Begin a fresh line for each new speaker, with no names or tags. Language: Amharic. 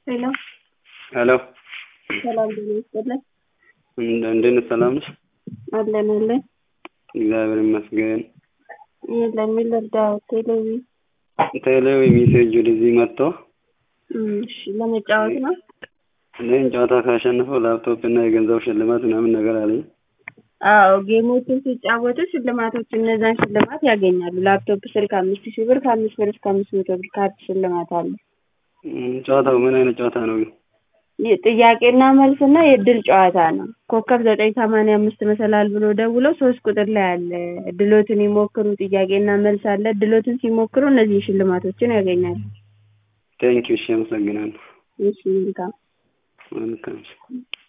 ሄሎ
ሄሎ
ሰላም ጤና ይስጥልን።
እንደ- እንዴት ነሽ? ሰላም ነሽ?
አለን አለን።
እግዚአብሔር ይመስገን።
ይህ ለሚል እርዳው ቴሌቪ
ቴሌው ሜሴጅ ወደዚህ መጥቶ
እሺ፣ ለመጫወት ነው።
እኔን ጨዋታ ካሸነፈው ላፕቶፕ እና የገንዘብ ሽልማት ምናምን ነገር አለኝ።
አዎ ጌሞችን ሲጫወቱ ሽልማቶች እነዛን ሽልማት ያገኛሉ። ላፕቶፕ ስልክ አምስት ሺህ ብር ከአምስት ብር እስከ አምስት መቶ ብር ካርድ ሽልማት አለ።
እም፣ ጨዋታው ምን አይነት ጨዋታ ነው ግን?
ይ- ጥያቄና መልስና የእድል ጨዋታ ነው። ኮከብ ዘጠኝ ሰማንያ አምስት መሰላል ብሎ ደውሎ ሶስት ቁጥር ላይ አለ ድሎትን ይሞክሩ ጥያቄና መልስ አለ። ድሎትን ሲሞክሩ እነዚህ ሽልማቶችን ያገኛሉ።
ቴንኪው። እሺ፣ አመሰግናለሁ።
እሺ መልካም
መልካም